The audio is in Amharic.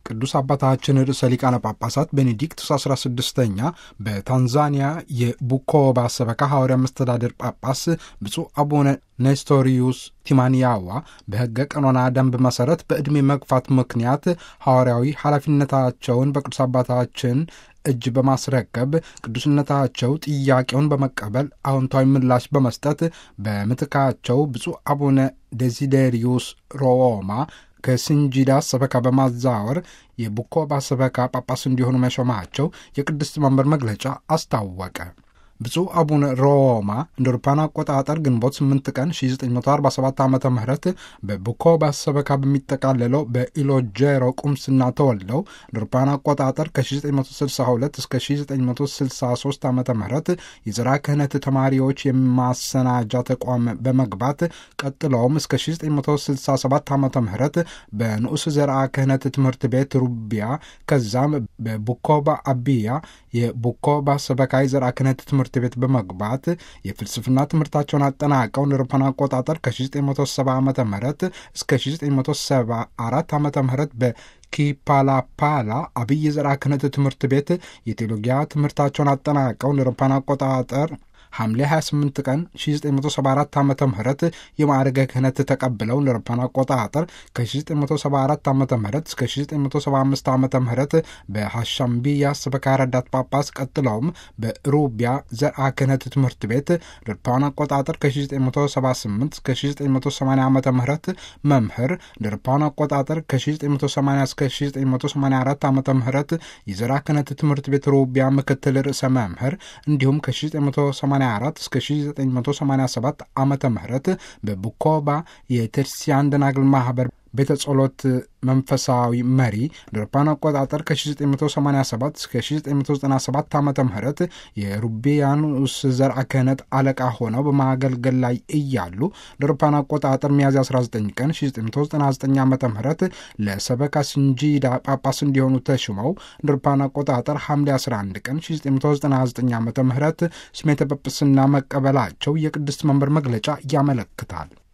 ቅዱስ አባታችን ርዕሰ ሊቃነ ጳጳሳት ቤኔዲክቱስ 16ኛ በታንዛኒያ የቡኮባ ሰበካ ሐዋርያ መስተዳድር ጳጳስ ብፁዕ አቡነ ኔስቶሪዩስ ቲማንያዋ በሕገ ቀኖና ደንብ መሠረት በዕድሜ መግፋት ምክንያት ሐዋርያዊ ኃላፊነታቸውን በቅዱስ አባታችን እጅ በማስረከብ ቅዱስነታቸው ጥያቄውን በመቀበል አዎንታዊ ምላሽ በመስጠት በምትካቸው ብፁዕ አቡነ ዴዚዴሪዩስ ሮዎማ ከስንጂዳ ሰበካ በማዛወር የቡኮባ ሰበካ ጳጳስ እንዲሆኑ መሾማቸው የቅድስት መንበር መግለጫ አስታወቀ። ብፁዕ አቡነ ሮማ እንደ አውሮፓውያን አቆጣጠር ግንቦት 8 ቀን 1947 ዓ ም በቡኮባ ሰበካ በሚጠቃለለው በኢሎጄሮ ቁምስና ተወልደው እንደ አውሮፓውያን አቆጣጠር ከ1962 እስከ 1963 ዓ ም የዘራ ክህነት ተማሪዎች የማሰናጃ ተቋም በመግባት ቀጥለውም እስከ 1967 ዓ ም በንዑስ ዘርአ ክህነት ትምህርት ቤት ሩቢያ ከዛም በቡኮባ አቢያ የቡኮባ ሰበካ የዘርአ ክህነት ትምህርት ትምህርት ቤት በመግባት የፍልስፍና ትምህርታቸውን አጠናቀው እንደ አውሮፓውያን አቆጣጠር ከ1970 ዓ ም እስከ 1974 ዓ ም በኪፓላፓላ አብይ ዘርዓ ክህነት ትምህርት ቤት የቴዎሎጊያ ትምህርታቸውን አጠናቀው እንደ አውሮፓውያን አቆጣጠር ሐምሌ 28 ቀን 1974 ዓ ም የማዕረገ ክህነት ተቀብለው እንደ አውሮፓውያን አቆጣጠር ከ1974 ዓ ም እስከ 1975 ዓ ም በሐሻምቢያ ሰበካ ረዳት ጳጳስ ቀጥለውም በሩቢያ ዘርአ ክህነት ትምህርት ቤት እንደ አውሮፓውያን አቆጣጠር ከ1978 እስከ 1980 ዓ ም መምህር እንደ አውሮፓውያን አቆጣጠር ከ1980 እስከ 1984 ዓ ም የዘርአ ክህነት ትምህርት ቤት ሩቢያ ምክትል ርዕሰ መምህር እንዲሁም ከ1980 1984 እስከ 1987 ዓመተ ምህረት በቡኮባ የቴርሲያን ደናግል ማህበር ቤተ ጸሎት መንፈሳዊ መሪ ለአውሮፓውያን አቆጣጠር ከ1987 እስከ 1997 ዓ ም የሩቢያኑስ ዘርአ ክህነት አለቃ ሆነው በማገልገል ላይ እያሉ ለአውሮፓውያን አቆጣጠር ሚያዝያ 19 ቀን 1999 ዓ ም ለሰበካ ስንጂዳ ጳጳስ እንዲሆኑ ተሹመው ለአውሮፓውያን አቆጣጠር ሐምሌ 11 ቀን 1999 ዓ ም ስሜተ ጵጵስና መቀበላቸው የቅድስት መንበር መግለጫ ያመለክታል።